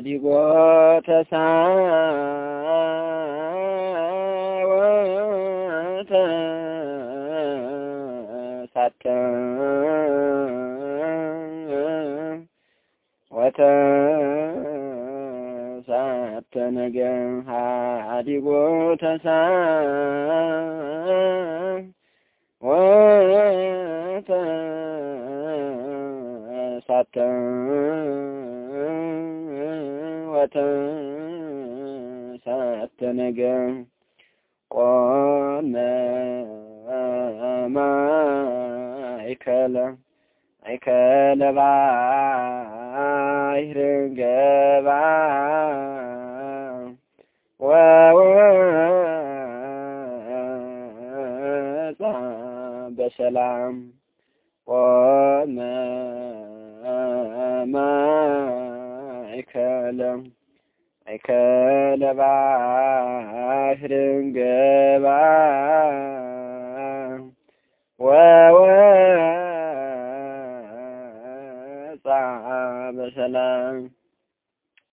ሀዲጎ ተሳወተ ሳተ ወተ ሳተ ነገ ሀዲጎ ተሳ ወተ ሳተ ወተ ሳተ ነገ ቆመ ማእከለ ማእከለ ባሕር ገባ ወወፃ በሰላም ቆመ ማእከለ ማእከለ ባሕር ገባ ወወፃ በሰላም